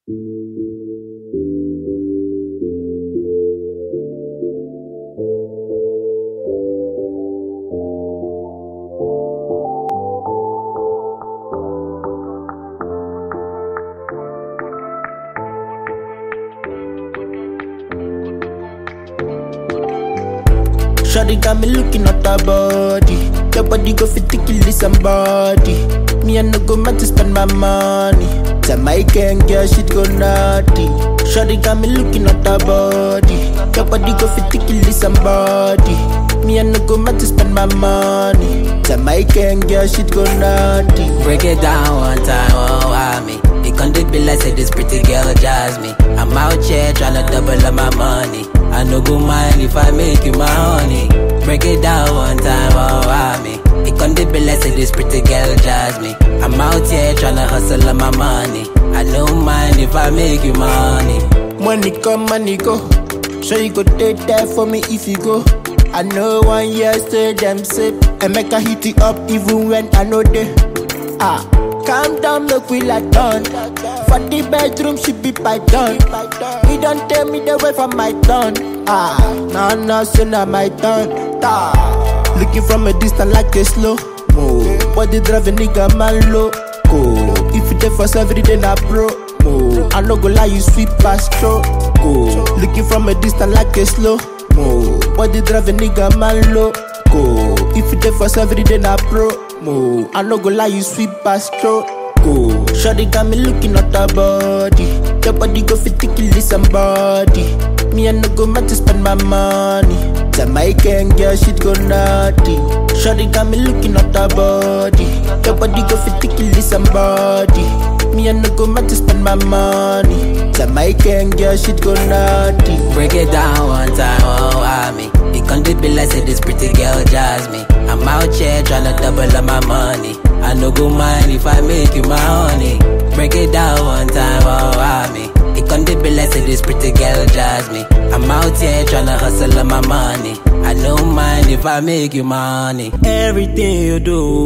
Shawty got me looking at her body. Your body go fit to kill somebody. Me I no go mad to spend my money. Jamaican girl, shit go naughty. Shawty got me looking at her body. Your body go fit to kill somebody. Me I no go mad to spend my money. Jamaican girl, shit go naughty. Break it down one time, oh, why me? It can't be like say this pretty girl jazz me. I'm out here tryna double up my money. I no go mind if I make you my honey. Break it down one time, oh, why me? It can't be like say this pretty girl jazz me. I'm out here tryna hustle up my money. I don't mind if I make you my honey. Money come, money go. So you go take that for me if you go. I know one year say them sip and make a hit it up even when I know they. Ah, calm down, look we like done. For the bedroom, she be python. He don't tell me the way from my turn. Ah, no, no, so now my turn. Ah, looking from a distance like a slow mo. Body driving nigga man low. Go. If you there for every day, na pro. Mo. I no go lie, you sweet past go. Looking from a distance like a slow mo. Body driving nigga man low. Go. If you there for every day, na pro. Mo. I no go lie, you sweet past go. Shawty got me looking at her body. Your body go fit to kill somebody. Me I no go mad to spend my money. Jamaican girl, shit go naughty. Shawty got me looking at her body. Your body go fit to kill somebody. Me I no go mad to spend my money. Jamaican girl, shit go naughty. Break it down one time, oh, why me? It can't be like say this pretty girl jazz me. I'm out here tryna double up my money. I no go mind if I make you my honey. Break it down one time, oh, why me? It can't be like say this pretty girl jazz me. I'm out here tryna hustle up my money. I don't mind if I make you my honey. Everything you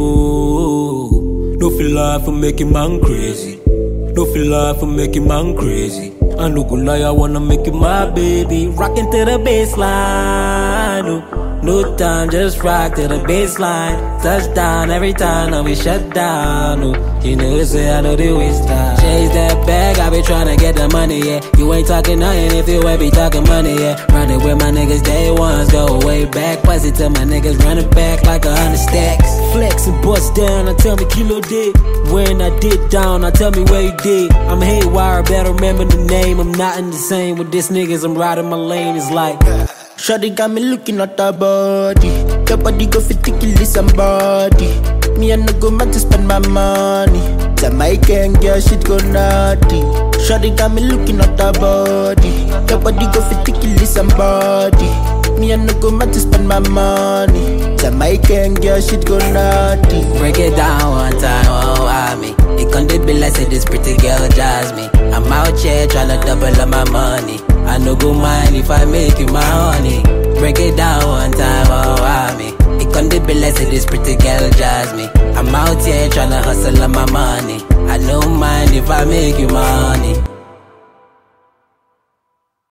do, no feel like for making man crazy. No feel like for making man crazy. I no go lie, I wanna make you my baby. Rockin' to the baseline. Oh. No time, just rock to the baseline. Touchdown every time, now we shut down. Oh. You know, say I know the waste time. Chase that bag, I be tryna get the money, yeah. You ain't talking nothing if you ain't be talking money, yeah. Running with my niggas, day ones, go way back. Bust it till my niggas running back like a hundred stacks. Flex and bust down, I tell me kilo did. When I did down, I tell me where you did. I'm haywire, better remember the name. I'm not in the same with this niggas, I'm riding my lane. It's like. Shawty got me looking at her body. Your body go fit to kill somebody. Me I no go mad to spend my money. Jamaican girl, shit go naughty. Shawty got me looking at her body. Your body go fit to kill somebody. Me I no go mad to spend my money. Jamaican girl, shit go naughty. Break it down one time, oh, why me? It can't be like say this pretty girl jazz me. I'm out here tryna double up my money. I no go mind if I make you my honey. Break it down one time, oh, why me? It can't be like say this pretty girl jazz me. I'm out here tryna hustle up my money. I don't mind if I make you my honey.